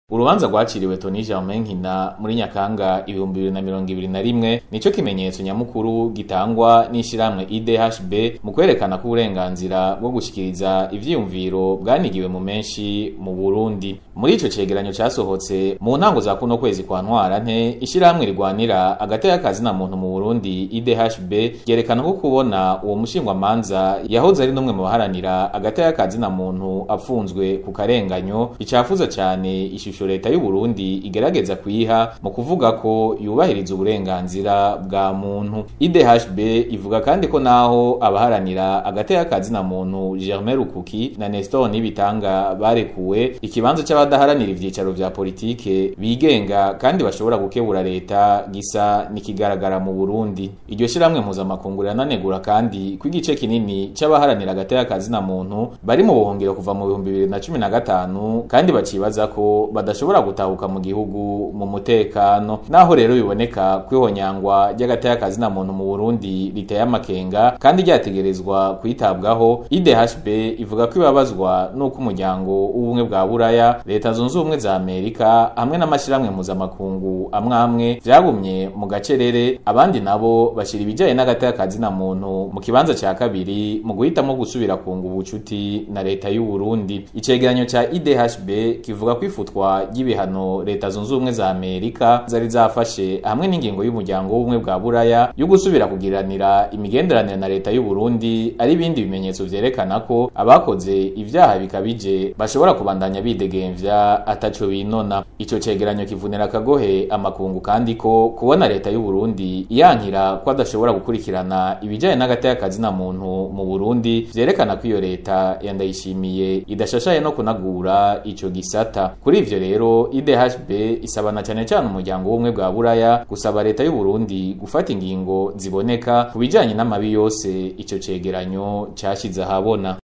Urubanza rwaciriwe Tony Germain Nkina muri Nyakanga ibihumbi bibiri na mirongo ibiri na rimwe nico kimenyetso nyamukuru gitangwa n'ishirahamwe IDHB mu kwerekana ko uburenganzira bwo gushikiriza ivyiyumviro bwanigiwe mu menshi mu Burundi. Muri ico cegeranyo casohotse mu ntango za kuno kwezi kwa Ntwarante, ishirahamwe rigwanira agateka kazina muntu mu Burundi IDHB ryerekana ko kubona uwo mushingwamanza yahoze ari n'umwe mu baharanira agateka kazina muntu apfunzwe ku karenganyo bicafuza cane ishusho leta y'u Burundi igerageza kuyiha mu kuvuga ko yubahiriza uburenganzira bwa muntu. IDHB ivuga kandi ko naho abaharanira agateka kazina muntu Germain Rukuki na Nestor Nibitanga barekuwe ikibanza c'abadaharanira ivyicaro vya politike bigenga kandi bashobora gukebura leta gisa nikigaragara mu Burundi. Iryo shiramwe mpuzamakungu rirananegura kandi ko igice kinini c'abaharanira agateka kazina muntu bari mu buhungiro kuva mu bihumbi bibiri na cumi na gatanu kandi bacibaza ko badashobora gutahuka mu gihugu mu mutekano naho rero biboneka kwihonyangwa ry'agateka kazina muntu mu Burundi riteye amakenga kandi ryategerezwa kwitabwaho IDHB ivuga ko ibabazwa nuko umuryango w'ubumwe bwa Buraya leta zunze ubumwe za Amerika hamwe n'amashiramwe mpuzamakungu amwe amwe vyagumye mu gacerere abandi nabo bashira ibijanye n'agateka kazina muntu mu kibanza ca kabiri mu guhitamwo gusubira kunga ubucuti na leta y'u Burundi icegeranyo ca IDHB kivuga ko ifutwa ry'ibihano leta zunze ubumwe za Amerika zari zafashe hamwe n'ingingo y'umuryango w'ubumwe bwa Buraya yo gusubira kugiranira imigenderanire na leta y'u Burundi ari ibindi bimenyetso vyerekana ko abakoze ivyaha bikabije bashobora kubandanya bidegemvya ataco binona ico cegeranyo kivunira akagohe amakungu kandi ko kubona leta y'u Burundi iyankira ko adashobora gukurikirana ibijanye n'agateka kazina muntu mu Burundi vyerekana ko iyo leta yandayishimiye idashashaye no kunagura ico gisata kuri ivyo rero IDHB isabana cyane cyane umuryango w'ubumwe bwa Buraya gusaba leta y'u Burundi gufata ingingo ziboneka ku bijanye n'amabi yose ico cegeranyo cashize ahabona